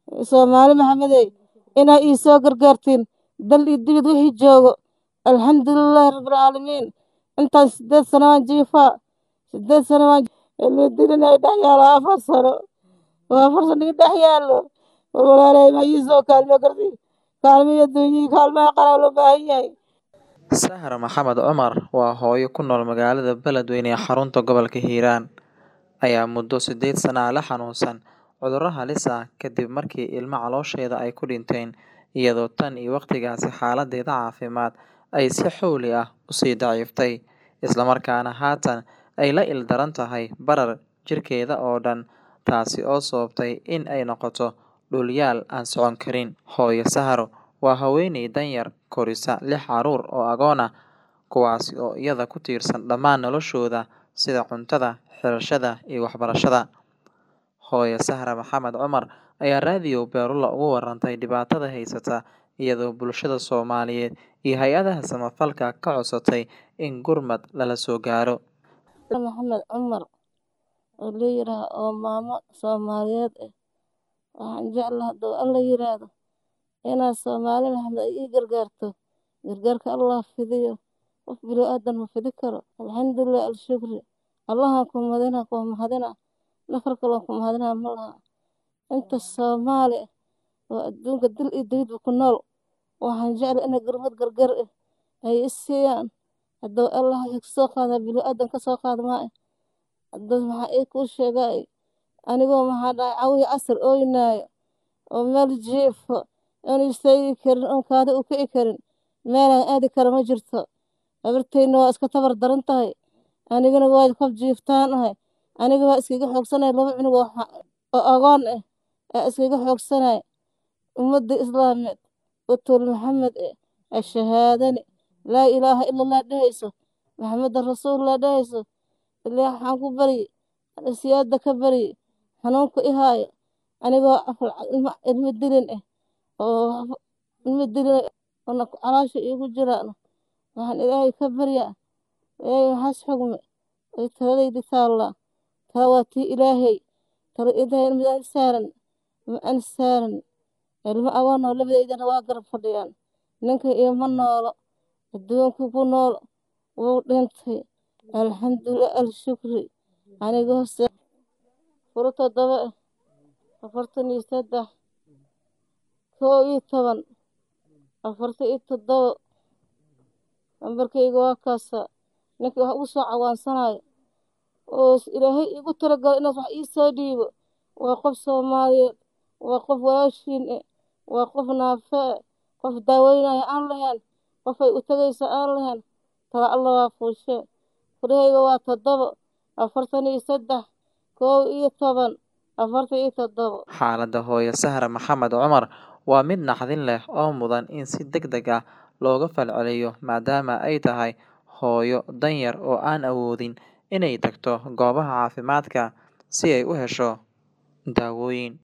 soomaali maxamedey inaa ii soo gargaartiin dal iyo dibid wixii joogo alxamdulilaahi rabbilcaalamiin intaan sideed sano waan jiifaa sideed sano waan ilmadirin ay dhex yaalo afar sano waa afar sano ii dhex yaalo walaalay ma ii soo kaalmo karti kaalmiyo dunyii kaalmaha qaraa loo baahan yahay Sahra Maxamed Cumar waa hooyo ku nool magaalada Beledweyne ee xarunta gobolka Hiiraan ayaa muddo sideed sano ah la xanuunsan cudurro halis ah kadib markii ilmo caloosheeda ay ku dhinteen iyadoo tan iyo waqtigaasi xaaladdeeda caafimaad ay si xawli ah u sii daciiftay isla markaana haatan ay la ildaran tahay barar jirkeeda oo dhan taasi oo sababtay in ay noqoto dhul-yaal aan socon karin. Hooyo Sahro waa haweeney danyar korisa lix carruur oo agoon ah kuwaasi oo iyada ku tiirsan dhammaan noloshooda sida cuntada, xirashada iyo waxbarashada. Hooyo Sahra Maxamed Cumar ayaa raadiyo Beerula uga warantay dhibaatada haysata iyadoo bulshada Soomaaliyeed iyo hay'adaha samafalka ka codsatay in gurmad lala soo gaaro. maxamed cumar oo la yiraahdo oo maamo soomaaliyeed ah waxaan jeclahay hadduu alla yiraahdo inaad soomaali maxamed ay ii gargaarto gargaarka allah fidiyo qof bini aadan ma fidi karo alxamdulilah alshukri allahan ku mahadina ku mahadina nafar kaloo ku mahadina ma laha inta soomaali ah oo adduunka dil iyo dibidba ku nool waxaan jeclahay inay gurmad gargar ah ay i siiyaan hadduu allah ka soo qaada bini aadan ka soo qaada maa hadduu maxaa ii kuu sheegay anigoo maxaa dhahay cawiya casar ooynaayo oo meel jiifo oon istaagi karin oon kaadi u kici karin meelaan aadi karo ma jirto gabartayna waa iska tabar daran tahay anigana waa kob jiiftaan ahay aniga waa iskaga xoogsanay laba cunug oo oo agoon ah aa iskaga xoogsanay ummadda islaameed utul maxamed eh ashahaadani laa ilaaha ila allah dhehayso maxamedan rasuulullah dhehayso ilaa waxaan ku baryi siyaada ka baryi xanuunka i haayo anigoo ilmo dilin ah oo ilmo dilin oo caloosha iigu jiraan waxaan ilaahay ka baryaa ilaahay maxaas xugme ay taladaydi taallaa tala waa tii ilaahay tala ilaahay mid aan saaran ma aan saaran ilmo agoon oo labadeydana waa garab fadhiyaan ninka iima noolo adduunka ku nool wuu dhintay alxamdulilah alshukri anigoo se furo toddoba ah afartan iyo saddex kow iyo toban afartan iyo toddoba nambarkayga waa kaasa ninkii wax ugu soo cawaansanayo oo ilaahay iigu talagalo inaad wax ii soo dhiibo waa qof soomaaliyeed waa qof walaashiin eh waa qof naafe eh qof daaweynaya aan lahayn qofay u tagaysa aan lahayn tala alla waa fuushe furahayga waa toddoba afartan iyo saddex kow iyo toban afartan iyo toddoba Xaaladda hooyo Sahra Maxamed Cumar waa mid naxdin leh oo mudan in si degdeg ah looga falceliyo maadaama ay tahay hooyo danyar oo aan awoodin inay tagto goobaha caafimaadka si ay u hesho daawooyin.